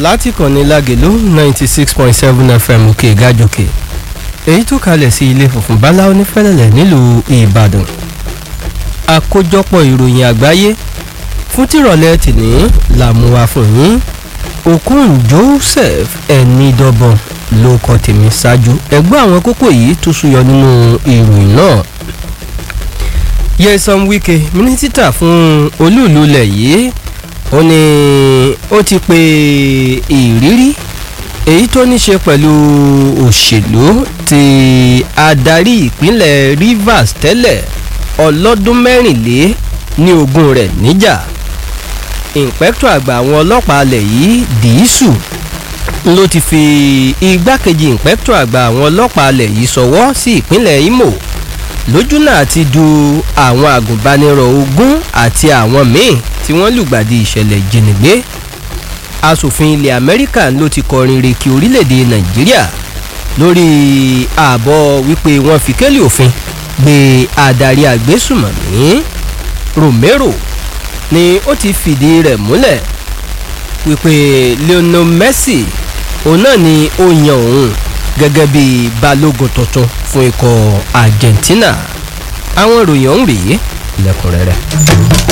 láti kànnì lágèlú ninety six point seven fm òkè gàjòkè èyí tó kalẹ̀ sí ilé funfun bala onífẹ́lẹ́lẹ̀ nílùú ìbàdàn àkójọpọ̀ ìròyìn àgbáyé fún tìrọ̀lẹ́ tìní làmúwa fún yín okun joseph ẹnidọ́bọ̀n ló kọ tèmi ṣáájú ẹgbẹ́ àwọn kókó yìí tó súyọ nínú ìròyìn náà yẹsan wike mínísítà fún olúùlú ilẹ̀ yìí ó ní ó ti pe ìrírí èyí tó ní ṣe pẹ̀lú òṣèlú ti adarí ìpínlẹ̀ rivers tẹ́lẹ̀ ọlọ́dún mẹ́rìnlé ní ogún rẹ̀ níjà ìǹpẹ́kítọ̀ àgbà àwọn ọlọ́pàá alẹ̀ yìí dìísù ló ti fi igbákejì ìǹpẹ́kítọ̀ àgbà àwọn ọlọ́pàá alẹ̀ yìí sọwọ́ sí ìpínlẹ̀ imo lójúnà àti du àwọn àgùnbánirọ̀ ogún àti àwọn míì tí wọ́n lùgbàdì ìṣẹ̀lẹ̀ ìjínigbé asòfin ilẹ̀ amẹ́ríkà ló ti kọrin rèkì orílẹ̀-èdè nàìjíríà lórí ààbọ̀ wípé wọ́n fi kélé òfin gbé adarí àgbésùmọ̀mí romero ni ó ti fìdí rẹ̀ múlẹ̀ wípé lionel messi òun náà ni ó yan òun gẹ́gẹ́ bí balógun tuntun fún ikọ̀ argentina àwọn ìròyìn ọ̀hún rèé lẹ́kùnrẹ́rẹ́.